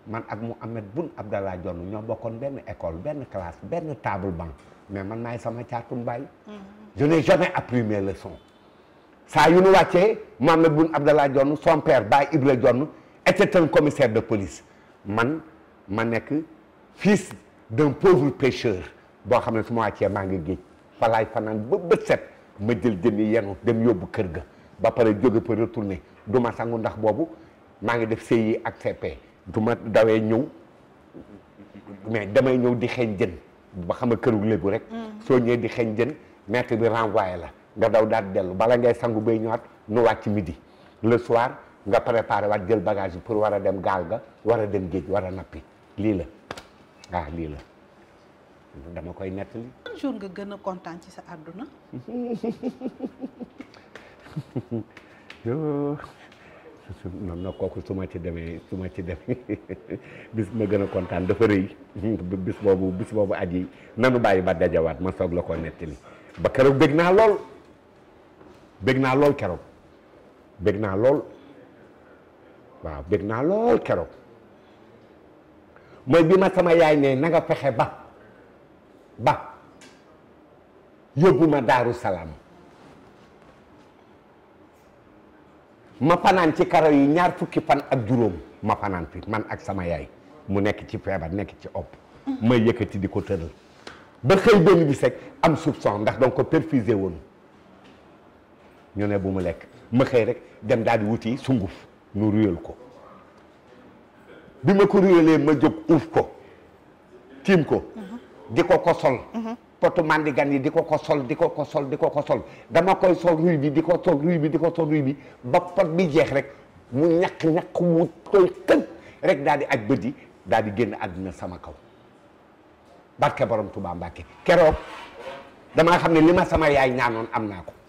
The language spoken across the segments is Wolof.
man ak Mouhamed Boun Abdallah Dionne ñoo bokkoon benn école benn classe benn table banc mais man maay sama caatum baay je n'ai jamais appris mes leçons saa yu nu wàccee Mouhamed Boun Abdallah Dionne son père Baye Ibra Dionne était un commissaire de police man ma nekk fils d'un pauvre pêcheur boo xam ne su ma wàccee maa ngi géej falaay fanaan ba bët set ma jël jën yi yenu dem yóbbu kër ga ba pare jóge fa retourné du ma sangu ndax boobu maa ngi def CI ak CP du ma dawee ñëw mais damay ñëw di xeeñ jën ba xam nga këru léegu rek soo ñëwee di xeeñ jën maître bi renvoyé la nga daw daal dellu bala ngay sangu bay ñëwaat nu wàcc midi le soir nga préparé waat jël bagage yi pour war a dem gaal ga war a dem géej war a nappi lii la ah lii la dama koy nettali ban jour nga gën a kontaan ci sa àdduna yoo non non kooku su ma ci demee su ma ci demee bis ma gën a kontaan dafa rëy bis boobu bis boobu aji nanu bàyyi ba dajawaat ma soog la ko nettali ba keroog bég naa lool bég naa lool keroog bég naa lool waaw bég naa lool keroog mooy bi ma sama yaay ne na nga fexe ba ba yóbbu ma daaru salaam ma fanaan ci karo yi ñaar fukki fan ak juróom ma fanaan fi man ak sama yaay mu nekk ci feebar nekk ci opp may yëkkati di ko tëral ba xëy benn bis rek am soupçon ndax donc ko perfusé woon ñu ne bu mu lekk ma xëy rek dem daal di wuti sunguf nu ruyal ko bi ma ko ruyalee ma jóg uuf ko tiim ko di ko ko sol potu mandigan yi di ko ko sol di ko ko sol di ko ko sol dama koy sol ruy bi di ko sol ruy bi di ko sol ruy bi ba pot bi jeex rek mu ñaq ñaq mu tooy xëj rek daal di aj bët yi daal di génn àddina sama kaw barke borom Tuubaa Mbàkke keroog damaa xam ne li ma sama yaay ñaanoon am naa ko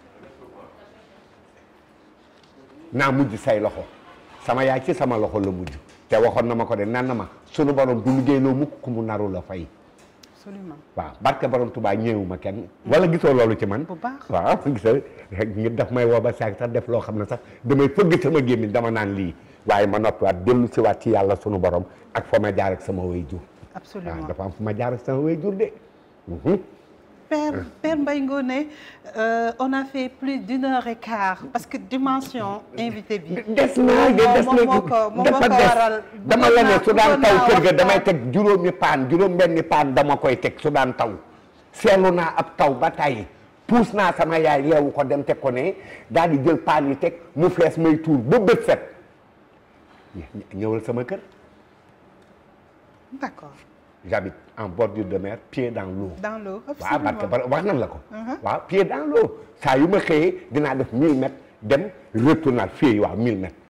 naa mujj say loxo sama yaay ci sama loxo la mujj te waxoon na ma ko de nan na ma sunu borom du liggéeyloo mukk ku mu naru la fay absolument waaw barke borom Tuubaa ñëwuma kenn wala gisoo loolu ci man bu baax waaw gisa ngi daf may woo ba saak sax def loo xam ne sax damay fëgg sama gémmiñ dama naan lii waaye ma noppiwaat dellu si waat ci yàlla sunu borom ak fa ma jaar ak sama way jur waaw absolument dafa am fu ma jaar ak sama way jur de Mhm. Père Père Mbaye Ngoné euh, on a fait plus d'une heure et quart parce que dimension invité bi. des naa de des moom moo ko moom moo dafa ko waral. des dama la ne su daan bëggoon taw naa kër ga damay waxtaan. teg juróomi paan juróom benni paan dama koy teg su daan taw seetlu naa ab taw ba tàyyi puus naa sama yaay yeewu ko dem teg ko ne daal di jël paan yi teg mu fees may tuur ba bët set ñë- ñëwal sama kër D'accord j'habite en bordure de mer pied dans l'eau dans l'eau waaw absolument barke ba wax nan la ko Mhm. waaw pied dans l'eau saa yu ma xëyee dinaa def 1000 mètres dem retournaat fii waaw 1000 mètres